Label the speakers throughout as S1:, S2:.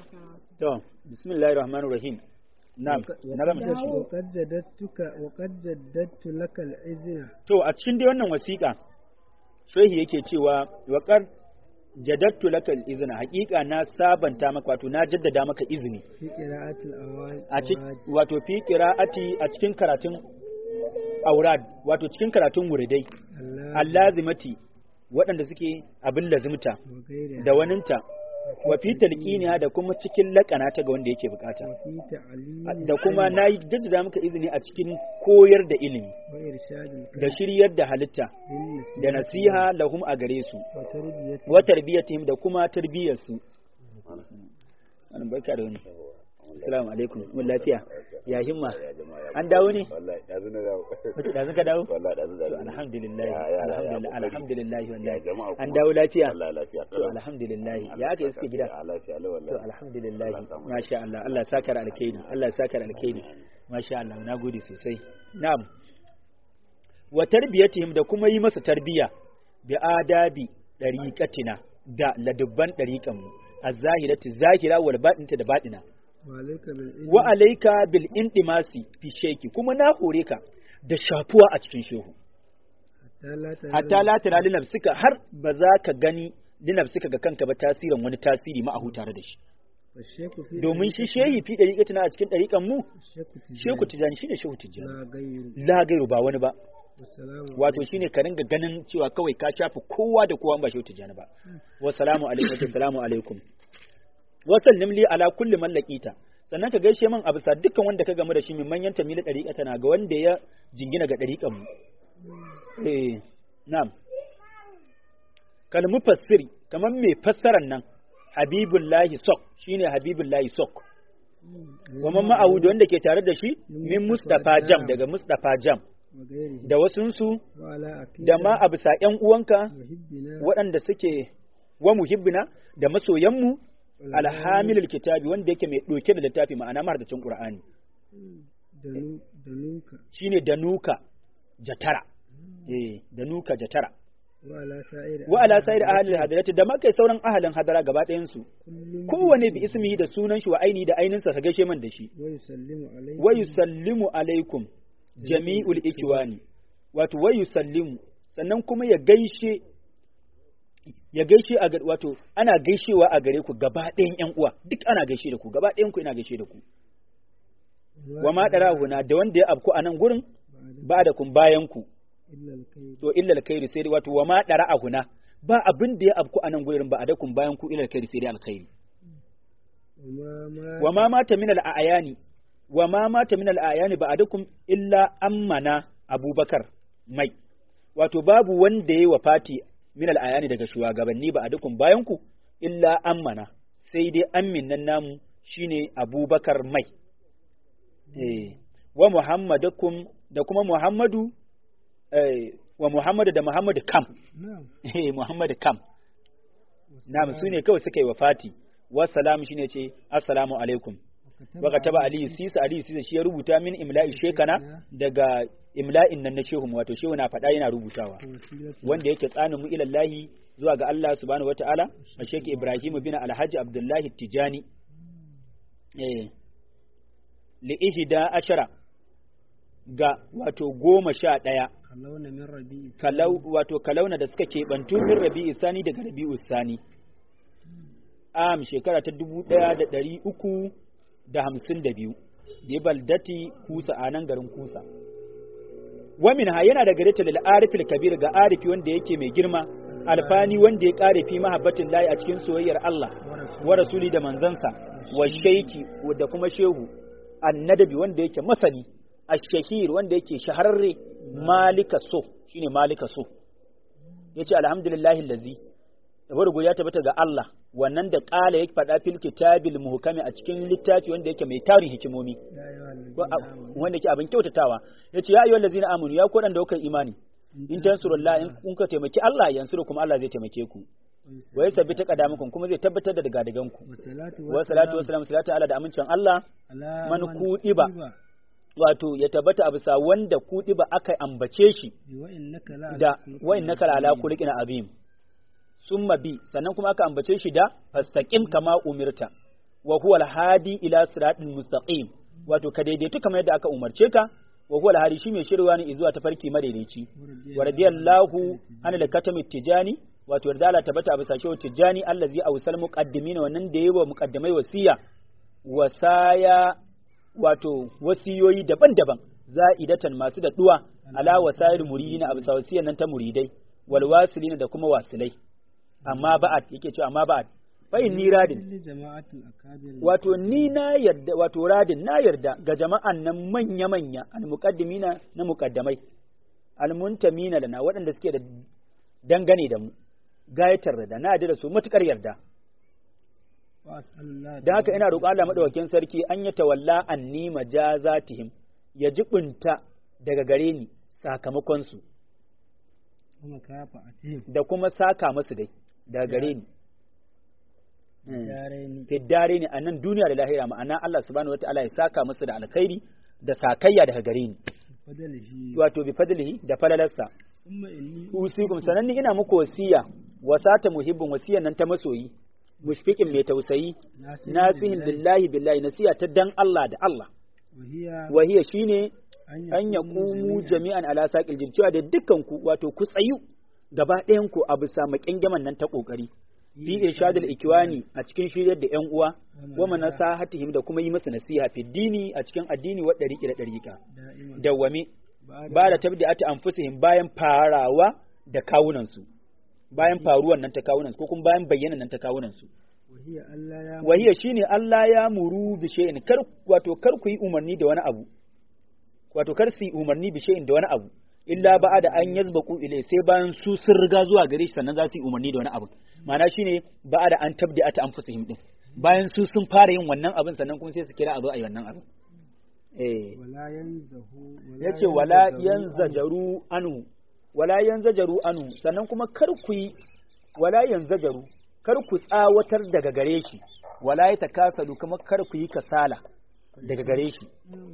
S1: to bismillahir rahmanir rahim na'am na gama
S2: وقد جددتك وقد جددت لك الإذن
S1: to a cikin dai wannan wasiƙa shehi yake cewa waƙar jadattu laka izina haƙiƙa na sabanta maka wato na jaddada maka izini
S2: في قراءة الأوان
S1: a cikin wato fi qira'ati a cikin karatun aurad wato cikin karatun wuridai allazimati waɗanda suke abin lazimta
S2: وغيرها
S1: da waninta wa fi talqiniha da kuma cikin laƙana ta ga wanda yake bukata
S2: وفي تعليم
S1: da kuma na yi jaddada maka izini a cikin koyar da ilimi
S2: وإرشاد
S1: da
S2: الكلام
S1: shiryar da halitta
S2: بالنسبة
S1: da nasiha lahum a gare su
S2: وتربية
S1: wa tarbiyatihim da kuma tarbiyyar su an barka da wani assalamu alaikum mun lafiya ya himma an dawo ne
S3: wallahi dazu na dawo
S1: wace da ka dawo
S3: wallahi dazu da
S1: to alhamdulillah
S3: Ya, ya, ya,
S1: alhamdulillah
S3: ya,
S1: alhamdulillah
S3: ya
S1: wallahi
S3: jama'a
S1: an
S3: kuma.
S1: dawo lafiya
S3: wallahi lafiya
S1: to alhamdulillah ya aka iske gida
S3: a lafiya la
S1: to
S3: wallahi
S1: alhamdulillah
S3: Allah ya samu
S1: masha Allah Allah ya saka da alkhairi Allah ya saka da alkhairi masha Allah na gode sosai na'am wa tarbiyatihim da kuma yi masa tarbiya bi adabi dariqatina da ladubban dariqan mu az-zahirati zahira wal batinta da batina
S2: وعليك بالعلم
S1: wa alayka bil indimasi fi sheki kuma na hore ka da shafuwa a cikin shehu
S2: حتى لا ترى
S1: hatta la tara li nafsika har ba za ka gani li nafsika ga kanka ba tasirin wani tasiri ma'ahu tare da shi
S2: والشيخ في
S1: domin shi shehi fi dariqatina a cikin dariqan mu
S2: الشيخ تجاري
S1: shehu tijani shine shehu tijani
S2: لا غير
S1: la gairu ba wani ba
S2: والسلام
S1: wato shine ka ringa ganin cewa kawai ka shafi kowa da kowa ba shehu tijani ba wa salamu alaikum wa salamu alaikum wa sallim li ala kulli man laqita sannan ka gaishe min a bisa dukkan wanda ka gamu da shi min manyan tamila dariqa na ga wanda ya jingina ga dariqan mu eh na'am kal mufassiri kaman mai fassaran nan habibullahi sok shine habibullahi sok kuma ma'awu da wanda ke tare da shi min mustafa jam daga mustafa jam
S2: وغيره
S1: da wasunsu
S2: وعلى أكيد
S1: da ma a bisa ‘yan uwanka
S2: وحبنا
S1: waɗanda suke wa muhibbina da masoyanmu alhamilul kitabi wanda yake mai ɗauke da littafi ma'ana mahardacin ƙur'ani
S2: دنو دنوك
S1: shine danuka jatara eh danuka jatara
S2: وعلى سائر
S1: wa ala sa'ir ahlil hadarati da makai sauran ahalin hadara gaba ɗayan su
S2: كل
S1: kowane bi ismihi da sunan shi wa aini da aininsa ka gaishe man da shi
S2: ويسلم عليك
S1: wa yusallimu alaikum jami'ul ikwani wato wa yusallimu sannan kuma ya gaishe ya gaishe a gar- wato ana gaishewa a gare ku gaba ɗayan ƴan uwa duk ana gaishe da ku gaba ɗayan ku ina gaishe da ku wa ma darahuna da wanda ya abku a nan gurin ba da kun bayan ku
S2: إلا الخير
S1: to illa alkhairi sai dai wato wa ma darahuna ba abin da ya abku a nan gurin ba a da kun bayan ku illa alkhairi sai dai alkhairi
S2: وما ما
S1: wa ma mata min al-ayani wa ma mata min al-ayani ba'dakum illa ammana abubakar mai wato babu wanda yayi wafati min al-ayani daga shugabanni ba'dakum bayan ku illa ammana sai dai ammin nan namu shine abubakar mai eh wa muhammadakum da kuma muhammadu eh wa muhammadu da muhammadu kam
S2: نعم
S1: eh muhammadu kam na'am su ne kawai suka yi wafati wassalamu shine ce assalamu alaikum waka taba aliyu sisa aliyu sisa shi ya rubuta min imla'i shekana daga imla'in nan na shehu wato shehu na faɗa yana rubutawa
S2: وسيلة
S1: wanda yake tsanin mu ilallahi zuwa ga Allah subhanahu wata'ala a sheki Ibrahim bin Alhaji Abdullahi Tijani eh li ihda ashara ga wato goma sha ɗaya
S2: خلونا من ربيع
S1: kalau wato kalauna da suka keɓantu min rabi'u sani daga rabi'u sani am shekara ta dubu ɗaya da ɗari uku da hamsin da biyu da baldati kusa a nan garin kusa wamin ha yana da gare ta lil arifil kabir ga arifi wanda yake mai girma alfani wanda ya kare fi mahabbatin layi a cikin soyayyar Allah wa rasuli da manzansa wa shaiki da kuma shehu annadabi wanda yake masani ash-shahir wanda yake shahararre malika so shine malika so yace alhamdulillahi allazi yabo ya tabbata ga Allah wannan da kala yake faɗa fil kitabil muhkami a cikin littafi wanda yake mai tarin hikimomi
S2: يا أيها الذين
S1: ko a-
S2: آمنوا
S1: wanda yake abin kyautatawa yace ya ayyuhal ladzina amanu ya kodan da kuka imani in tansurullah in kun ka taimaki Allah yansuru kuma Allah zai taimake ku wa yasabbita qadamukum kuma zai tabbatar da daga dagan ku
S2: والصلاة
S1: wa salatu wa salam salatu ala da amincin Allah
S2: على
S1: man
S2: من
S1: kuɗiba.
S2: كتب
S1: wato ya tabbata a bisa wanda kuɗi ba aka ambace shi
S2: وإنك لا
S1: da wa innaka la ala khuluqin azim summa bi sannan kuma aka ambace shi da fastaqim kama umirta wa huwa al-hadi ila siratin mustaqim wato ka daidaitu kamar yadda aka umarce ka wa huwa al-hadi shi mai shirwa ne zuwa tafarki madaidaici wa radiyallahu an al-katami tijani wato yarda Allah tabbata bisa shehu tijani allazi awsal muqaddimin wannan da yayi wa muqaddamai wasiya wasaya wato wasiyoyi daban-daban za'idatan masu da duwa ala wasail muridina a bisa wasiyan nan ta muridai wal wasilina da kuma wasilai amma ba'at yake cewa amma ba'at fa inni radin
S2: kulli jama'atul akabir
S1: wato ni na yarda wato radin na yarda ga jama'an nan manya manya al muqaddimina na muqaddamai al muntamina lana waɗanda suke da dangane da mu gayatar da na yarda da su matukar yarda
S2: wa as'alullah
S1: da haka ina roƙo Allah madaukakin sarki an ya tawalla anni majazatihim ya jibunta daga gare ni sakamakon su
S2: kuma kafa atihim
S1: da kuma saka musu dai daga gare ni
S2: yaraini
S1: fiddare ne a nan duniya da lahira ma'ana Allah subhanahu wataala ya saka musu da alkhairi da sakayya daga gare ni
S2: fadalihi
S1: wato bi fadlihi da falalarsa
S2: thumma inni
S1: usikum sananni ina muku wasiya wasata muhibbin wasiyan nan ta masoyi mushfiqin mai tausayi nasihin lillahi billahi nasiya ta dan Allah da Allah
S2: wa hiya
S1: wahiya shine
S2: an
S1: an yaqumu jami'an ala saqil jin cewa da dukkan ku wato ku tsayu gaba ɗayan ku a bisa maƙyangaman nan ta kokari fi irshadul ikwani a cikin shiryar da ƴan uwa wa manasahatihim da kuma yi musu nasiha fi dini a cikin addini wa dariqi da dariqa
S2: da'iman
S1: dawwame ba da tabdi'ati anfusihim bayan farawa da kawunan su bayan faruwan nan ta kawunan su ko kuma bayan bayyana nan ta kawunan su
S2: wa hiya Allah ya
S1: wahiya shine Allah ya muru bi shay'in kar wato kar ku yi umarni da wani abu wato kar su yi umarni bi shay'in da wani abu illa ba da an yazbaku ilai sai bayan su sun riga zuwa gare shi sannan za su yi umarni da wani abu ma'ana shine ba da an tabdi ata anfusihim din bayan su sun fara yin wannan abin sannan kuma sai su kira a zo a yi wannan abin eh
S2: wala yanzahu
S1: yace wala yanzajaru anu wala yanzajaru anu sannan kuma kar ku yi wala yanzajaru kar ku tsawatar daga gare shi wala ya takasalu kuma kar ku yi kasala daga gare shi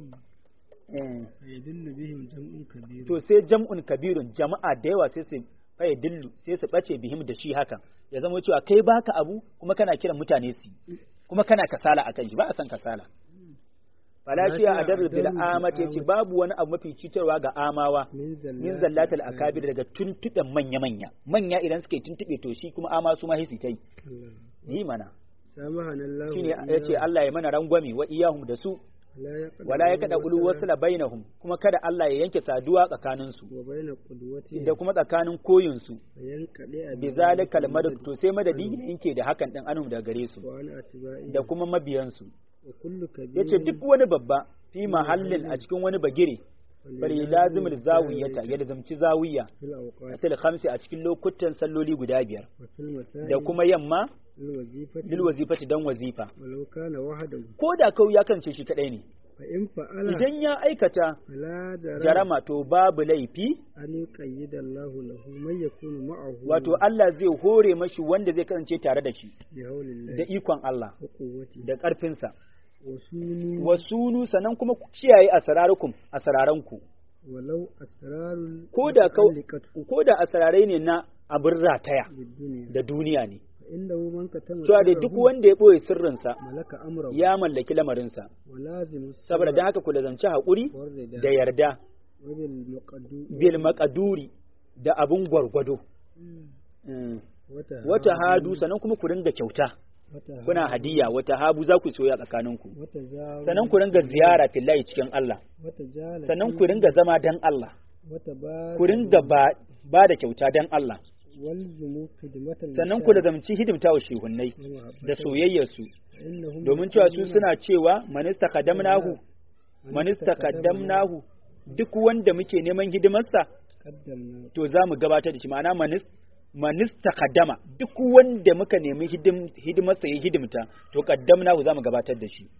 S1: eh
S2: yadullu bihim jam'un kabir
S1: to sai jam'un kabirun jama'a da yawa sai su faye dillu sai su bace bihim da shi hakan ya zama cewa kai baka abu kuma kana kiran mutane su yi, kuma kana kasala akan shi ba a san kasala falashiya a darar bil amat yace babu wani abu mafi cutarwa ga amawa
S2: min
S1: min zallatal akabir daga tuntuɓen manya manya manya idan suka yi tuntuɓe to shi kuma ama su ma hisi tai yi mana
S2: samahana Allah
S1: shine yace Allah ya mana rangwame wa iyahum da su wala ya kada ulu wasla bainahum kuma kada Allah ya yanke saduwa tsakanin su
S2: wa baina qudwati
S1: da kuma tsakanin koyin su
S2: yankade a
S1: bi zalikal madad to sai madadi yake da hakan din anhum daga gare su
S2: wa ana atba'i
S1: da kuma mabiyan su
S2: wa kullu kabir
S1: yace duk wani babba fi mahallin a cikin wani bagire bari lazimul zawiyata ya lazimci zawiya
S2: fil awqat
S1: til khamsi a cikin lokutan salloli guda biyar
S2: wa fil masa'i
S1: da kuma yamma
S2: lil wazifati
S1: lil wazifati dan wazifa
S2: walau kana wahdahu
S1: ko da kau ya kance shi kadai ne
S2: fa in fa'ala
S1: idan ya aikata
S2: fala jarama
S1: jarama to babu laifi
S2: an yuqayyida Allah lahu man yakunu ma'ahu
S1: wato Allah zai hore mashi wanda zai kasance tare da shi
S2: bi hawlillahi
S1: da ikon Allah
S2: wa quwwati
S1: da ƙarfinsa
S2: wa sunu
S1: wasunu sannan kuma ku kiyaye asararukum asararanku
S2: walau asrarul
S1: ko da kau
S2: muta'alliqatu
S1: ko da asararai ne na abin rataya
S2: bid-dunya
S1: da duniya ne
S2: fa innahu man katama
S1: cewa da duk wanda ya ɓoye sirrinsa
S2: malaka amrahu
S1: ya mallaki lamarinsa
S2: wa lazimu
S1: saboda dan haka ku lazanci haƙuri
S2: warida
S1: da yarda
S2: wa bil muqaddu
S1: bil maqduri da abun gwargwado Mm.
S2: wata
S1: wata hadu sannan kuma ku ringa kyauta
S2: wata
S1: kuna hadiya wata habu za ku soya tsakaninku
S2: wata zawu
S1: sannan ku ringa ziyara fillahi cikin Allah
S2: wata jala
S1: sannan ku ringa zama dan Allah
S2: wata ba
S1: ku ringa ba, ba da kyauta dan Allah
S2: walzumu khidmatan
S1: sannan ku lazamci hidimta wa shehunnai da soyayyarsu
S2: innahum
S1: domin cewa su suna cewa manista kadamnahu manista kadamnahu duk wanda muke neman hidimarsa
S2: qaddamna
S1: to za mu gabatar da shi ma'ana manis manista kadama duk wanda muka nemi hidim, hidimarsa ya hidimta to kaddamnahu za mu gabatar da shi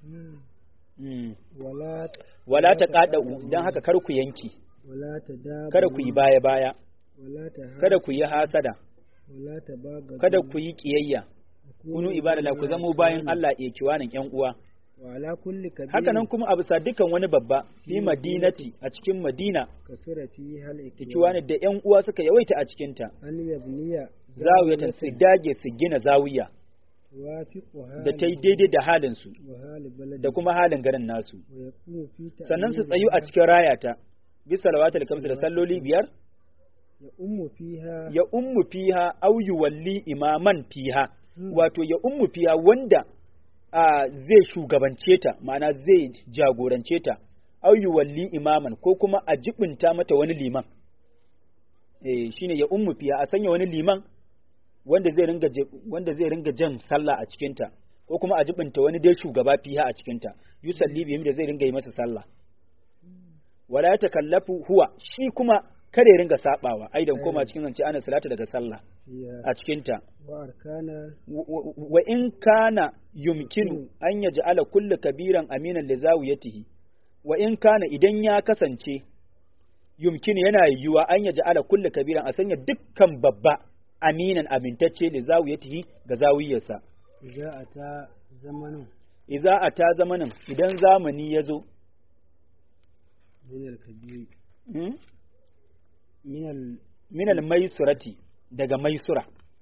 S1: Mm.
S2: wala
S1: wala ta kada dan haka kar ku yanki
S2: wala tadab
S1: kada ku yi baya baya
S2: wala ta
S1: kada ku yi hasada
S2: wala tabaga
S1: kada ku yi kiyayya kunu ibadala ku zamo bayan Allah ya kiwanin yan uwa
S2: wa ala kulli kabir
S1: haka nan kuma a bisa dukan wani babba fi madinati a cikin madina
S2: kasira fi hal
S1: ikiwani da yan uwa suka yawaita a cikin ta
S2: an yabniya
S1: zawiyatan su dage su gina zawiya
S2: tuwafiqu
S1: da ta yi daidai da halinsu
S2: wa hali baladi
S1: da kuma halin garin nasu
S2: wa yaqumu fi
S1: sannan su
S2: ta'yiniha
S1: tsayu a cikin rayata bisa salawatul kamsu da salloli biyar
S2: ya ummu fiha
S1: ya ummu fiha au yuwalli imaman fiha
S2: Hmm.
S1: wato ya ummu fiha wanda a zai shugabance ta ma'ana zai jagorance ta au yuwalli imaman ko kuma a jibinta mata wani liman eh shine ya ummu fiha a sanya wani liman wanda zai ringa je- wanda zai ringa jan sallah a cikin ta ko kuma a jibinta wani dai shugaba fiha a cikin ta yusalli bihim da zai ringa yi masa sallah wala ya takallafu huwa shi kuma kada ya ringa sabawa aidan koma cikin zance ana salata daga sallah
S2: fiha
S1: a cikin ta
S2: wa arkana
S1: wa wa in kana yumkinu an yaj'ala kullu kabiran aminan li zawiyatihi wa in kana idan ya kasance yumkinu yana yiwuwa an yaj'ala kullu kabiran a sanya dukkan babba aminan amintacce li zawiyatihi ga zawiyarsa
S2: idza ata zamanin
S1: idza ata zamanin idan zamani ya zo
S2: min al-kabir
S1: hmm?
S2: min al
S1: min al-maisurati daga maisura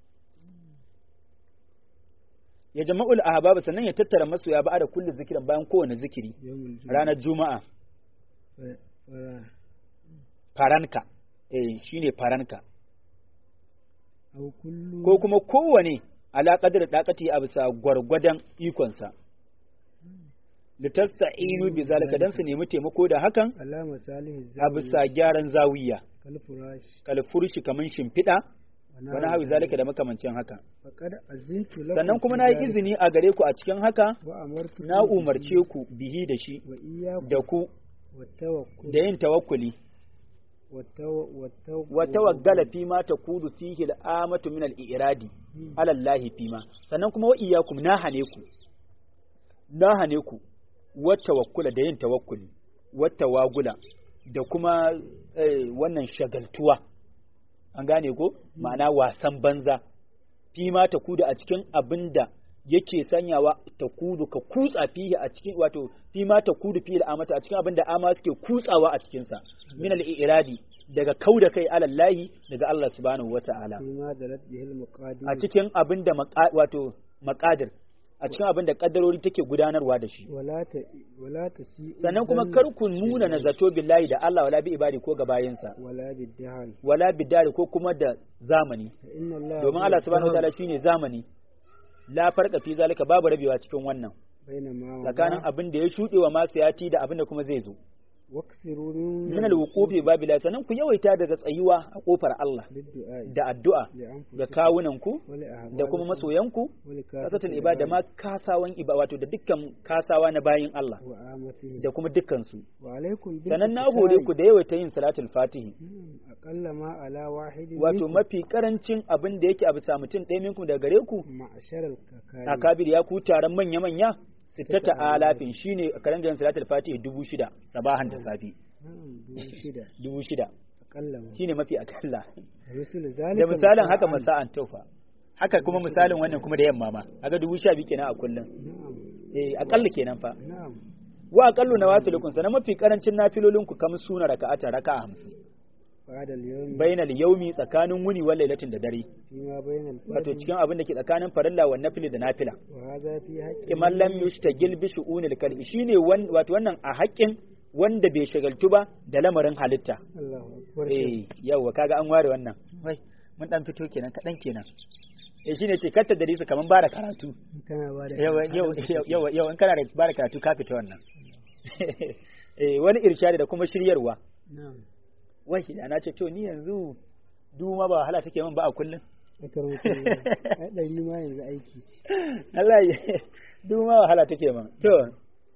S1: ya jama'ul ahbab sannan ya tattara masoya ba da kullu zikirin bayan kowane zikiri
S2: yawmul jumu'ah
S1: ranar juma'a
S2: fa- fa-
S1: faranka eh shine faranka
S2: aw kullu
S1: ko kuma kowane ala qadar daqati a bisa gwargwadon ikonsa litasta'inu bi zalika dan su nemi taimako da hakan
S2: ala masalihi
S1: a bisa gyaran zawiya
S2: kal furash
S1: kalfurshi kaman shimfiɗa
S2: wa
S1: wani hawi zalika da makamancin haka
S2: faqad azintu lakum
S1: sannan kuma
S2: fi
S1: na yi
S2: dhalika
S1: izini a gare ku a cikin haka
S2: wa amartu
S1: na umarce ku bihi da shi
S2: wa iyyakum
S1: da ku
S2: wa tawakkul
S1: da yin tawakkuli
S2: wa taw- wa taw-
S1: wa tawaggala fi ma takudu fihi al'amatu min al-iradi
S2: Hmm.
S1: ala Allah fi ma sannan kuma wa iyyakum na hane ku na hane ku wa tawakkula da yin tawakkuli wa tawagula da kuma eh, wannan shagaltuwa an gane ko ma'ana wasan banza fi ma takudu a cikin abinda yake sanyawa ta kudu ka kutsa fihi a cikin wato fi ma ta kudu fi al'amata a cikin abin da ama suke kutsawa a cikin sa min al-iradi daga kauda kai alallahi daga Allah subhanahu wata'ala
S2: fima dalat bihil muqadir
S1: a cikin abin da maqa- wato maqadir a cikin abin da kaddarori take gudanarwa da shi
S2: wala ta wala ta si
S1: sannan kuma kar ku nuna na zato billahi da Allah wala bi ibadi ko ga bayinsa
S2: wala bidhal
S1: wala bidari ko kuma da zamani
S2: fa inna Allah
S1: domin Allah subhanahu wataala shine zamani la farqa fi zalika babu rabewa cikin wannan
S2: baina ma wa
S1: tsakanin abin da ya shuɗe wa masu yati da abin da kuma zai zo
S2: waksiru
S1: min alwuqufi babila sannan ku yawaita daga tsayuwa a kofar Allah
S2: liddu'a
S1: da addu'a
S2: li anfusikum
S1: ga kawunan ku
S2: wa li ahwalikum
S1: da kuma masoyanku
S2: wa li
S1: kasatul ibada ma kasawan ibada wato da dukkan kasawa na bayin Allah
S2: wa amatihi
S1: da kuma dukkan su
S2: wa alaikum bil
S1: sannan na hore ku da yawaita yin salatul fatihi
S2: Hmm, aqalla ma ala wahidin
S1: wato
S2: minkum
S1: mafi karancin abin da yake a bisa mutum ɗaya minkum daga gare ku
S2: ma'ashar al-kakari
S1: akabir ya ku taron manya manya sittata alafin shine a karan garin salatul fatihi dubu shida sabahan da safi
S2: na'am dubu shida
S1: dubu shida
S2: aqalla ma
S1: shine mafi akalla
S2: rusul
S1: da
S2: zalika
S1: misalin haka
S2: masa'an.
S1: masa'an taufa haka kuma misalin wannan kuma da yamma ma kaga dubu sha biyu kenan a kullum
S2: na'am
S1: eh akalla kenan fa
S2: na'am
S1: wa aqallu nawasilukum sanan mafi karancin nafilolin ku kamar suna raka'ata raka'a hamsin
S2: ba'da al-yawm
S1: bainal yaumi tsakanin wuni wal lailatin da dare
S2: fima bayna al
S1: wato cikin abin da ke tsakanin farilla wa nafili da nafila
S2: wa hadha fi haqqi
S1: kiman lam yushtagil bi shu'unil kalbi shine wan- wato wannan a haƙƙin wanda bai shagaltu ba da lamarin halitta
S2: Allahu akbar
S1: eh yawa kaga an ware wannan wai mun dan fito kenan kadan kenan eh shine ce katta da su kaman bara karatu
S2: kana ba da
S1: yawa yau yawa yau in kana da bara karatu ka fita wannan eh wani irshadi da kuma shiryarwa
S2: na'am
S1: wai da na ce to ni yanzu duma ba wahala take min ba a kullum
S2: akar mutum ai dari ma yanzu aiki
S1: Allah ya duma wahala take min to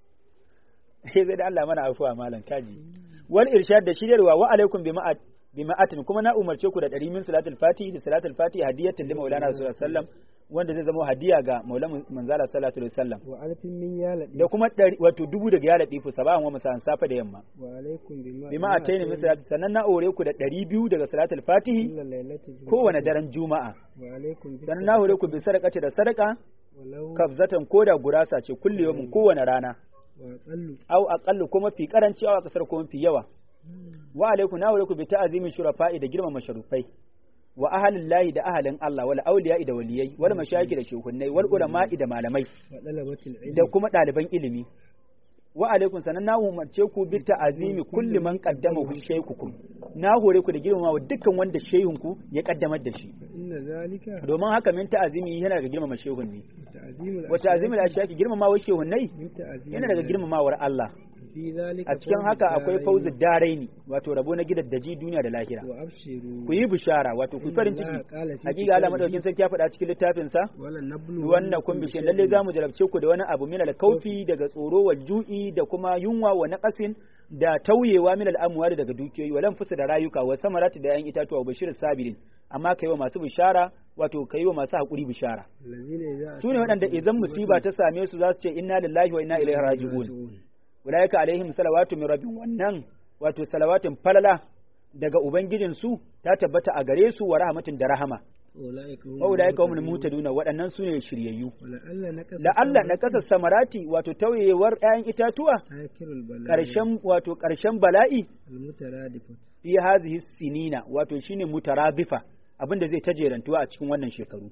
S1: sai zai da Allah mana afuwa malam kaji wal irshad da shiryarwa wa alaikum bi ma'at bi ma'atin kuma na umarce ku da ɗari min salatul fatihi da salatul fatihi hadiyatan li maulana rasulullah sallam wanda zai zama hadiya ga maulan manzala sallallahu alaihi wasallam
S2: wa alfin min ya ladi
S1: da kuma ɗari wato dubu daga ya latifu sabahan wa masan safa da yamma
S2: wa alaikum bima
S1: bi ma'ataini min salatul sannan na aure ku da ɗari biyu daga salatul fatihi
S2: illa lailati
S1: kowane daren juma'a
S2: wa alaikum bi
S1: sannan na hore ku bi sadaqati da sadaka
S2: walau
S1: kafzatan koda gurasa ce kulli yawmin kowane rana
S2: wa aqallu
S1: au aqallu kuma fi karanci au kasar kuma fi yawa wa alaikum na hore ku bi ta'azimin shurafa'i da girmama sharufai wa ahalin lahi da ahalin Allah wal auliya da waliyai wal mashayikh da shehunnai wal ulama'i da malamai
S2: wa dalabatil ilmi
S1: da kuma ɗaliban ilimi wa alaikum sanan na umarce ku bi ta'azimi kulli man qaddama hu shaykhukum na hore ku da girmama dukkan wanda shehun ku ya kaddamar da shi
S2: inna zalika
S1: domin haka min ta'azimi yana daga girmama shehun ne
S2: ta'zimul
S1: wa ta'azimul ashaki girmamawa shehun nai
S2: min ta'zim
S1: yana daga girmamawar Allah
S2: fi zalika
S1: a cikin haka akwai fauzu daraini wato rabo na gidaddaji duniya da lahira
S2: wa abshiru
S1: ku yi bishara wato ku farin
S2: Inna
S1: ciki
S2: Allah qala fi
S1: hakika Allah
S2: kitabihi-
S1: madaukin sarki ya faɗa cikin littafin sa
S2: wala nablu
S1: wannan kun bishe lalle za mu jarabce ku da wani abu min al-kaufi daga tsoro wa ju'i da kuma yunwa wa naqasin da tauyewa min al-amwali daga dukiyoyi wa fusa da rayuka wa samarati da yan itatuwa wa bashir sabirin amma kai wa masu bishara wato kai wa masu hakuri bishara
S2: allazina idza
S1: su ne waɗanda idan musiba ta same su za su ce inna lillahi wa inna ilaihi raji'un ulaika alaihim salawatu min rabbihim wannan wato salawatin falala daga ubangijin su ta tabbata a gare su wa rahmatin da rahama
S2: ulaika hum
S1: wa ulaika humul mutaduna waɗannan su ne shiryayyu
S2: wala alla nakasa
S1: da Allah na kasar samarati wato tauyewar ‘ya'yan itatuwa
S2: akirul bala
S1: ƙarshen wato ƙarshen bala'i
S2: almutaradifat
S1: fi hazihi sinina wato shine mutarabifa abinda zai ta jerantuwa a cikin wannan shekaru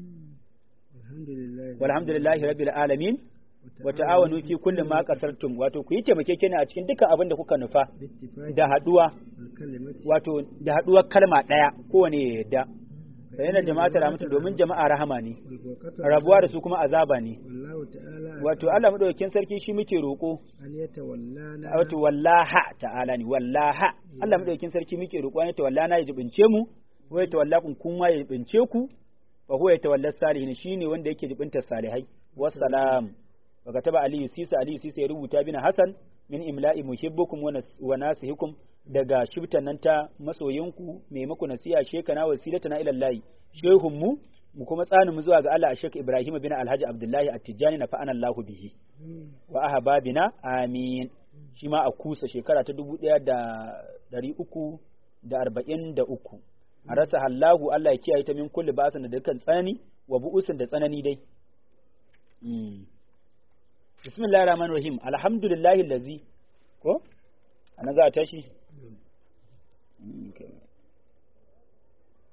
S2: alhamdulillah
S1: walhamdulillahi rabbil alamin wa ta'awanu fi kulli ma qasartum wato ku yi taimakekeniya a cikin dukkan abin da kuka nufa
S2: bittifaqi
S1: da haduwa
S2: alkalimati
S1: wato da haduwar kalma daya kowane ya yadda bayanan jama'a ta rahmatu domin jama'a rahama ne
S2: walwaqatu
S1: rabuwa da su kuma azaba ne
S2: wallahu ta'ala
S1: wato Allah madaukakin sarki shi muke roko
S2: an yatawallana
S1: wato wallaha ta'ala ne wallaha Allah madaukakin sarki muke roƙo ne tawallana ya jibince mu wa ya tawallakun kuma ya jibince ku fa huwa ya tawalla salihin shine wanda yake jibinta salihai wassalam wa kataba ali sisa ali sisa ya rubuta bina hasan min imla'i muhibbukum wa nas- wa nasihukum daga shibtan nan ta masoyinku mai maku nasiha shekana wasilatana ila Allah shehun mu mu kuma tsanin mu zuwa ga Allah a Sheikh Ibrahim bin Alhaji Abdullahi At-Tijani na fa'ana Allahu bihi wa ahbabina amin shi ma a kusa shekara ta dubu ɗaya da ɗari uku da arba'in da uku a rasa hallahu Allah ya kiyaye ta min kulli ba'asin da dukkan tsanani wa bu'usin da tsanani dai Mm. bismillahir rahmanir rahim alhamdulillahi allazi ko ana za a tashi Mm, okay.